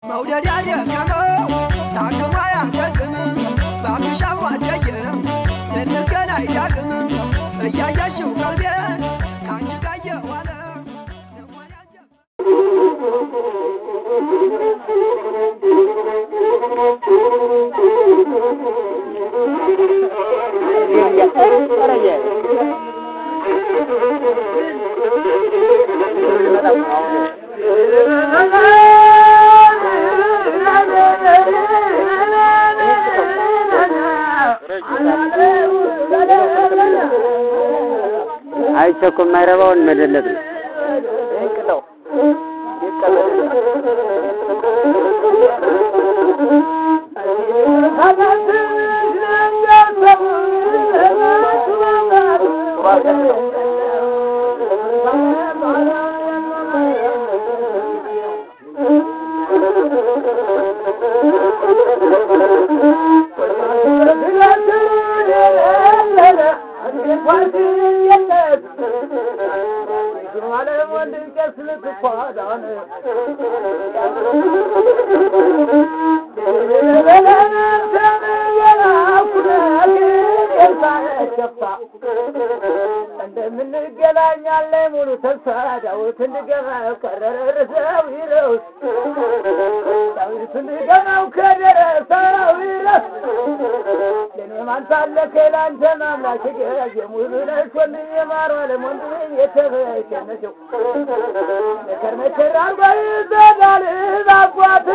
መውደድ ያደከመው ታክሞ አያደግም ባክሻም አደግም ልንገናኝ ዳግም እያየሽው ቀልቤን ከአንቺ ጋር የዋለ ልቧን ያጀብ አይቸኩም የማይረባውን መደለት ነው። እንደምንገናኛለን ሙሉ ተስፋ ዳዊት እንድገባው ከደረሰው ይረውስ ዳዊት እንድገባው ከደረሰው ይረስ ለኔ ማንሳለ ከላንተ ማምላክ ገዝ የሙሉ ነሽ ወንድም የማሩ አለም ወንድም የተበሸነሸው መከር መከር አርጎ ይዘጋል ባጓት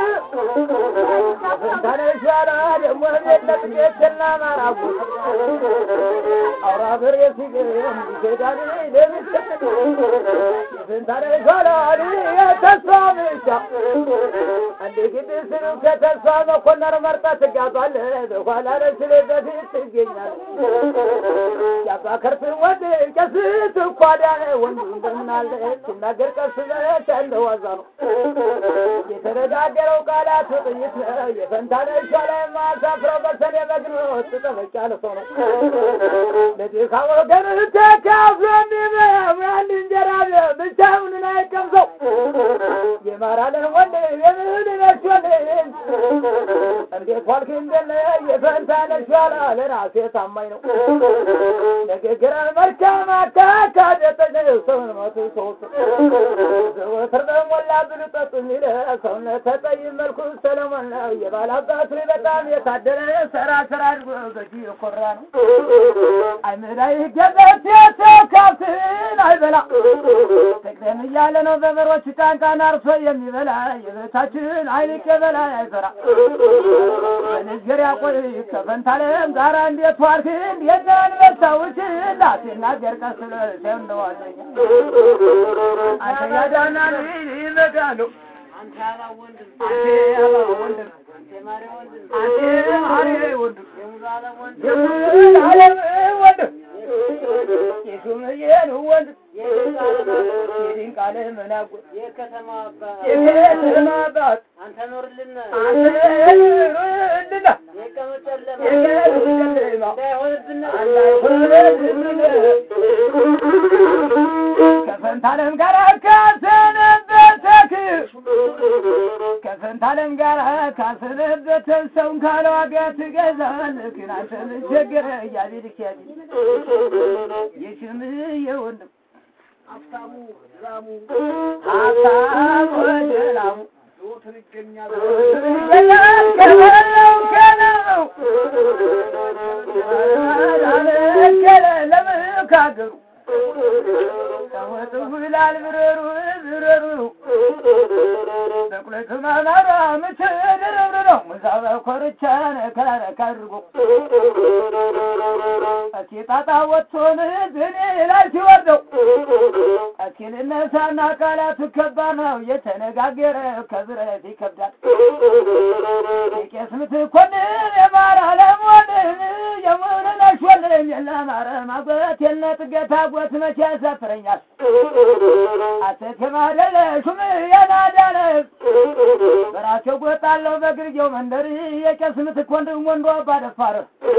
ፈንታነሽ ያላ ደግሞ ቤለት ቤትና ማራጉት አውራ በሬ ሲገም ይሄዳል ለምቻ የፈንታነሽ ያላ የተስፋ ምቻ አንድ ግድ ስሩ ከተስፋ መኮነር መርጠ ትጋባለህ በኋላ ለስሌ በፊት ትገኛል ያባ ከርስ ወንድ ቀስ ትኳዳነ ወንዱ እንደምናለ ሲናገር ቀስ በለት ያለው ዋዛ ነው የተነጋገረው ቃላት ጥይት ነው የፈንታነሽ ላይ ማሳፍረው በሰኔ በግ ነው ትጠበቅ ያለ ሰው ነው ለድካ ወገን ተካፍሎ እንዲበላው አንድ እንጀራ ብቻውን አይቀምሰው የማራለን ወንድ የምንነሽ ወንድ እንዴት ዋልክ እንደለ የፈንታነሽ ያላ ለራሴ ታማኝ ነው ንግግርን መልካም አካካደጠኝ ሰውን መቱ ሰውት ዘወትር በሞላ ብሉ ጠጡ የሚለ ሰውነት ተጠይም መልኩ ሰለሞን ነው የባላባቱ በጣም የታደለ ሰራ ስራ አድርጎ በጂ የኮራ ነው አይምዳይ ገበት የተካፍትን አይበላ ተቅደም እያለ ነው በበሮች ጫንቃን አርሶ የሚበላ የበታችን አይልቅ የበላ አይፈራ በንግግር ያቆይ ከፈንታለም ጋራ እንዴት ዋልክ እንዴት አንበሳዎች ላትናገር ቀስ ብለህ ሰው እንደዋለኝ አንተ ያዳና ይመዳሉ አንተ ያባ ወንድም አንተ ማሪ ወንድም የሙሉ ዓለም ወንድም የሹምዬን ወንድም የድንቅ ዓለም መናጉ የከተማ አባት አንተ ኖርልና አንተ ኖርልና የቀመጨለማ የቀመጨለማ እንዳይሆንብን እንዳይሆንብን ከፈንታለም ጋር ካሰነበተክ ከፈንታለም ጋር ካሰነበተ ሰውን ካለ ዋጋ ትገዛለህ። ግን አንተ ምን ቸገረህ? እያቤልክ ያቤ የሽምዬ ወንድም ሀብታሙ ላሙ ሀብታሙ ደላሙ ዞትር ይገኛል ከበላው ከነው አለከለ ለምካገሩ ተወጡ ብላል ብረሩ ብረሩ በቁለት ማማራ ምትድርብር ነው ሙዛበ ኮርቻ ነከረክ አድርጎ እስኪ ጣጣ ወጥቶን ዝኔ ላይ ሲወርደው እስኪ ልነሳና ቃላቱ ከባድ ነው የተነጋገረ ከብረት ይከብዳል የቄስ ምትኮንን የማር አለሞንን የሙሉነሽ ወልን የለማረ ማጎት የለ ጥገታ ጎት መቼ ያሳፍረኛል አሴት የማደለ ሹም የናዳለ በራቸው ጎጣለው በግርጌው መንደር የቄስ ምትክ ወንድም ወንዶ አባደፋር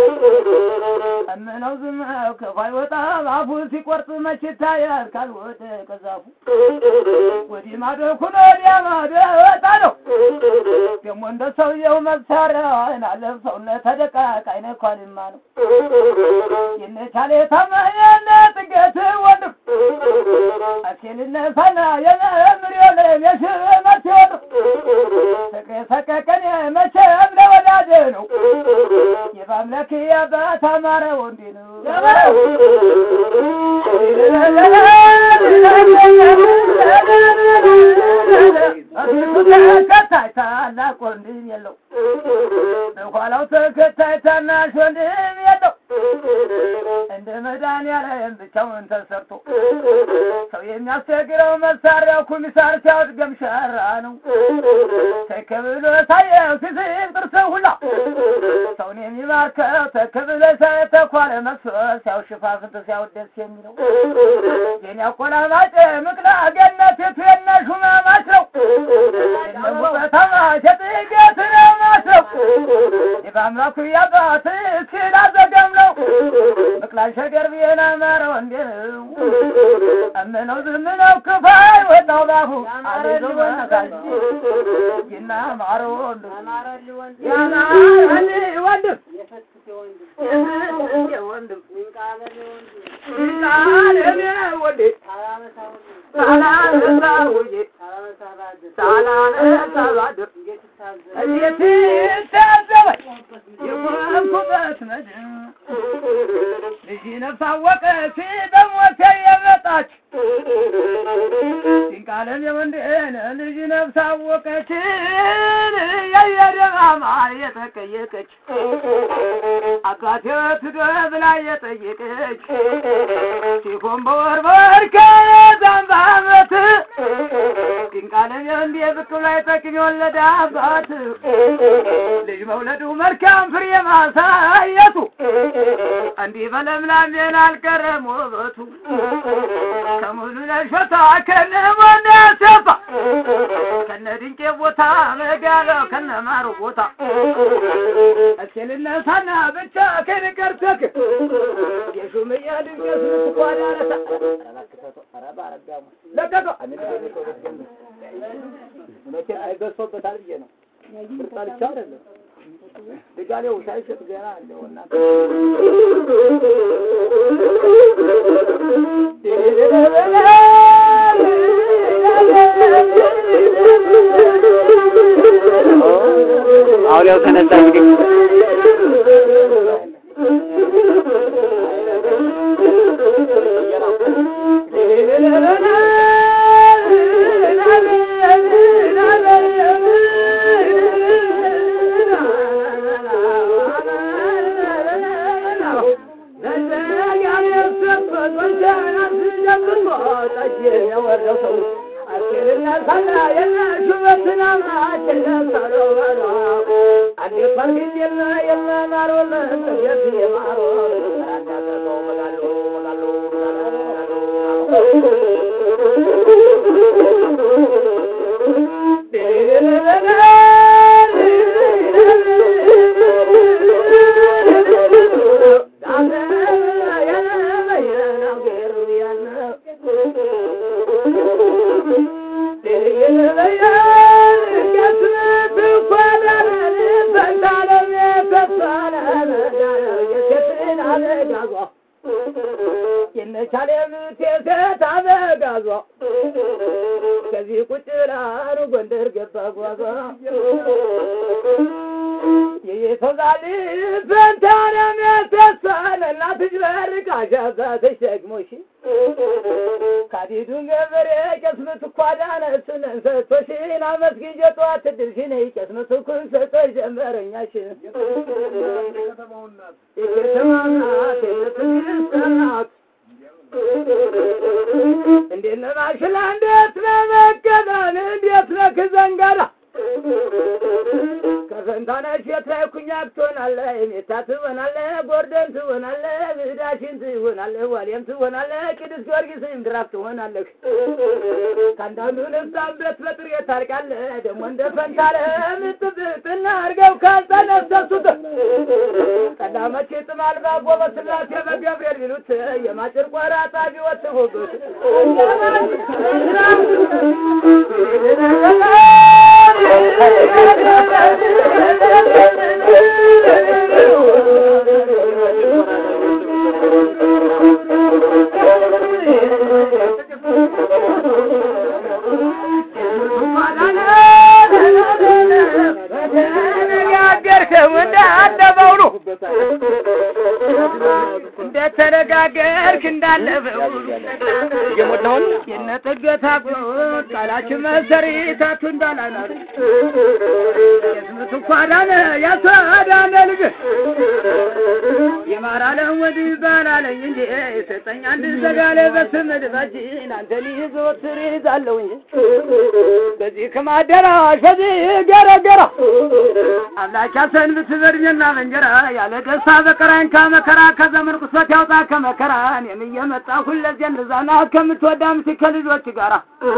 እምነው ዝም ክፉ አይወጣም አፉ ሲቆርጥ መች ይታያል ካልወደ ከዛፉ ወዲህ ማዶ ኩኖ ወዲያ ማዶ ወጣ ነው ደግሞ እንደ ሰውየው መሳሪያ አይናለ ሰውነት ተደቃቅ አይነ ኳልማ ነው የነቻለ ታማየነ ጥገት ወንድም አኬልነ ፈና የመምር የለም የሽመት ወንድም ፍቅር ሰቀቀን መቼም ለወዳጅ ነው የባምላክ የአባት አማረ ወንድ ነው ተከታይ ታላቅ ወንድም የለው በኋላው ተከታይ ታናሽ ወንድም የለው እንደ መድኃኒዓለም ብቻውን ተሰርቶ ሰው የሚያስቸግረው መሳሪያው ኩሚሳር ሲያወጥ ገምሸራ ነው ተከብሎ ሳየው ሲስቅ ጥርስ ሁላ ሰውን የሚባርከው ተከብሎ ሳየ ተኳለ መስሎ ሲያው ሽፋፍንት ሲያወት ደስ የሚለው የኔ አቆላማጭ ምቅላ ገነት የቱ የነሹ ማማች ነው በተማች የጥገት ነው ማስለው የበአምላኩ ያባት እስኪል አዘገም ነው ምቅላ ሸገር ብዬና ማረው እንዴ ነው እምነው ዝምነው ክፋይ ወጣው ባፉ አሌሉ በነጋጅ ይና ማሮ ወንድም ያናሊ ወንድም ወንድም ይቃለኔ ወንዴ ሳላነሳ ውዬ ሳላነሳ ባድር እንዴት ይታዘበኝ የቆምኩበት መድር ልጅ ነፍስ አወቀች በሞቴ የመጣች ሲንቃለም የወንድን ልጅ ነፍስ አወቀችን የየደማማ የጠቀየቀች አባቴ ትዶ ብላ የጠየቀች ሲሆን በወርበር ከዛም በአመት ሲንቃለም የወንድ ብቅ ላይ ጠቅም የወለደ አባት ልጅ መውለዱ መልካም ፍሬ ማሳየቱ እንዲህ በለምላሜን አልቀረም ውበቱ ከሙሉ ለሾታ ከነ ሞና ሰፋ ከነ ድንቄ ቦታ መጋለው ከነ ማሩ ቦታ እክልነሳና ብቻ ከንቀርተክ የሹምያ ድንገት ልትኳዳረታ ለቀቀው መቼም አይገሶበታል ብዬ ነው ምርጣ ብቻ አይደለም ድጋሌው ሳይሸጥ ገና አለውና አውሬው ተነሳ እንግዲህ የነቻለ ምቴት አበጋዟ ከዚህ ቁጭ ብላሩ ጎንደር ገባ ጓዟ የየተዛል ፈንታለም የተሳለ እናትሽ በርቃሻዛ ተሸግሞሽ ካዲዱን ገበሬ ቄስምት ኳዳነ ስነን ሰጥቶሽን አመስግኝ ጠዋት ድልሽን ቄስምት ኩን ሰጠሽ ጀመረኛሽ የከተማ ናት የትግስት ናት እንዴት ነህ ማሽላ እንዴት ነህ መቀዳን እንዴት ነህ ክዘንጋዳ ከፈንታነሽ የት ላይ ኩኛክ ትሆናለህ የሜታ ትሆናለህ ጎርደን ትሆናለህ ብዳሽን ትሆናለህ ዋሌም ትሆናለህ ቅዱስ ጊዮርጊስም ድራፍ ትሆናለህ ከአንዳንዱ ንፍሳም ቤት በጥሬ ታልቃለህ ደግሞ እንደ ፈንታለ ምጥብጥና አርገው ካልጠነሰሱት ቀዳመች ጥማል ባጎበ ስላሴ በገብርኤል ቢሉት የማጭር ቆራጣ ቢወትፉበት ተናገርክ እንዳለፈው እየሞላሁን የነጥገታ ቃላችን መሰሪታቱ እንዳላናት የስምቱ ኳዳነ ያሳዳነ ልጅ የማራለም ወዲ ይባላለኝ እንጂ የሰጠኝ አንድ ዘጋለ በስም ድባችን አንተን ይዘወትር ይዛለሁ እንጂ በዚህ ከማደራሽ በዚህ ገረገራ አምላክ ያሰንብት በእድሜና በእንጀራ ያለ ደስታ በቀራኝ ከመከራ ከዘመን ቁስበት ያውጣ ከመከራ እኔም እየመጣ ሁለዚህ እንዛና ከምትወዳ ምት ከልጆች ጋራ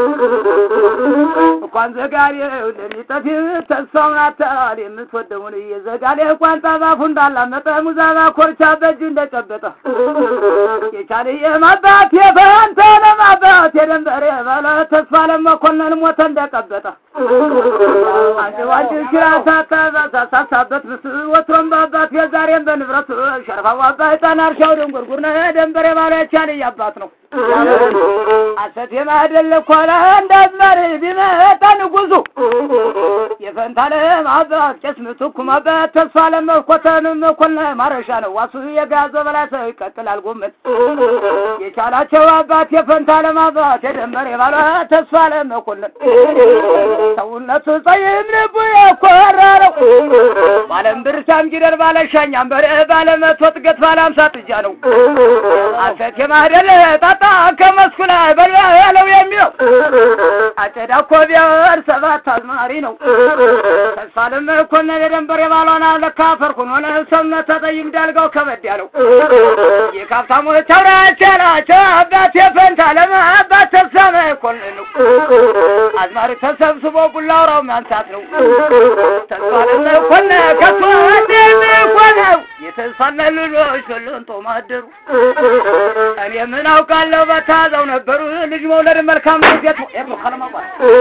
እንኳን ዘጋሌ እንደሚጠፊ ተስፋውን አታል የምትወደውን እየዘጋሌ ቋንጣ ባፉ እንዳላመጠ ሙዛባ ኮርቻ በእጅ እንደጨበጠ የቻለ የማባት የፈንተ ለማባት የደንበሬ ባለ ተስፋ ለመኮንን ሞተ እንደቀበጠ አንድ ዋንድ ሲራሳታ ሳሳበት ምስ ወትሮም በአባት የዛሬም በንብረት ሸርፋው አባት ጣና እርሻው ደንጎርጉር ነ ደንበሬ ባለ ቻለ ያባት ነው አሰት የማደለ ኳላ እንዳዝማሪ ቢመጣ ንጉሱ የፈንታለም አባት ቄስ ምትኩ ማባት ተስፋ ለመኮተን መኮነ ማረሻ ነው ዋሱ የጋዘ በላይ ሰው ይቀጥላል ጎመት የቻላቸው አባት የፈንታለም አባት የደመር የባለ ተስፋ ለመኮንን ሰውነቱ ጸይም ልቡ የኮራ ነው ባለም ብርቻም ጊደር ባለ ሻኛም በሬ ባለ መቶ ጥገት ባለ አምሳ ጥጃ ነው አሰት የማደለ ጣጣ ከመስኩ ላይ በላ ያለው የሚለው አጨዳ እኮ ቢያወር ሰባት አዝማሪ ነው ተስፋ ለመኮንን የደንበር የባሏን አለካ ፈርኩን ሆነ ሰውነት ተጠይም ዳልጋው ከበድ ያለው የካፍታሞች አውራች ያላቸው አባት የፈንታ ለመ አባት ተስፋ መኮንን ነው አዝማሪ ተሰብስቦ ቡላውራው ማንሳት ነው ተስፋ ለመኮንን ከቶ እንደሚኮነው የተስፋና ልጆች ሁሉን ጦማደሩ እኔ ምን አውቃለሁ በታዘው ነበሩ ልጅ መውለድ መልካም ነው ቤት ነው ከለማባ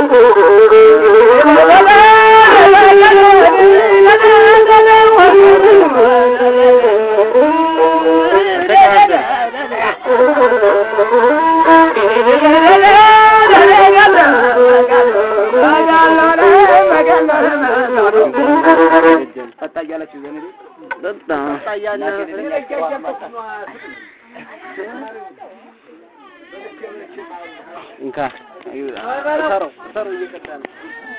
ታያላችሁ ዘመዴ ጠጣ እንካ ሰረው ሰረው እየቀጣ ነው